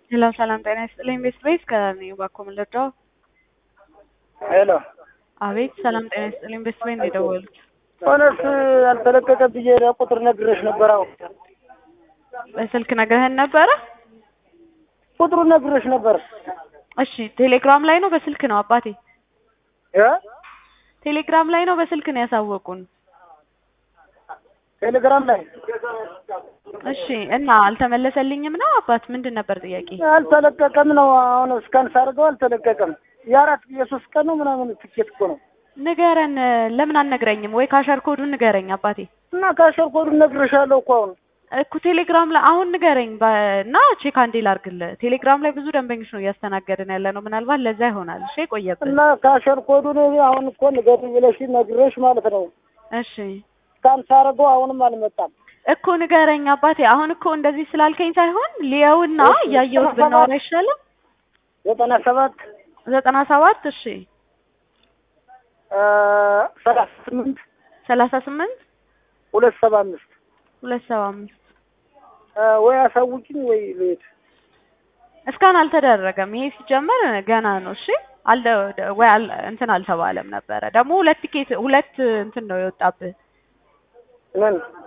ሄሎ ሰላም ጤና ይስጥልኝ። ቤት ቤት ከኔ ባኮ ምልርዳው ሄሎ አቤት ሰላም ጤና ይስጥልኝ። ቤት ቤት ነው የደወሉት። ሆነስ ያልተለቀቀ ብዬ ቁጥር ነግሬሽ ነበር። አሁን በስልክ ነግረህን ነበረ? ቁጥሩ ነግሬሽ ነበር። እሺ ቴሌግራም ላይ ነው በስልክ ነው አባቴ? እ ቴሌግራም ላይ ነው በስልክ ነው ያሳወቁን። ቴሌግራም ላይ እሺ እና አልተመለሰልኝም ነው አባት ምንድን ነበር ጥያቄ? አልተለቀቀም ነው። አሁን እስካን ሳርገው አልተለቀቀም። የአራት የሶስት ቀን ነው ምናምን ትኬት እኮ ነው። ንገረን ለምን አልነግረኝም? ወይ ካሸር ኮዱን ንገረኝ አባቴ። እና ካሸር ኮዱን ነግሬሻለሁ እኮ አሁን እኮ ቴሌግራም ላይ አሁን ንገረኝ በ- እና ቼክ አንዴ ላድርግልህ። ቴሌግራም ላይ ብዙ ደንበኞች ነው እያስተናገድን ያለ ነው። ምናልባት ለዛ ይሆናል። እሺ ቆየብን። እና ካሸር ኮዱን አሁን እኮ ንገሪኝ ብለሽ ነግሬሽ ማለት ነው። እሺ እስካን ሳርገው አሁንም አልመጣም። እኮ ንገረኝ አባቴ። አሁን እኮ እንደዚህ ስላልከኝ ሳይሆን ሊየውና እያየሁት ብናወራ አይሻልም? ዘጠና ሰባት ዘጠና ሰባት እሺ ሰላሳ ስምንት ሰላሳ ስምንት ሁለት ሰባ አምስት ሁለት ሰባ አምስት ወይ አሳውቂኝ ወይ ልሄድ። እስካሁን አልተደረገም። ይሄ ሲጀመር ገና ነው። እሺ አልደ ወይ አል- እንትን አልተባለም ነበረ። ደግሞ ሁለት ቲኬት ሁለት እንትን ነው የወጣብህ። ምን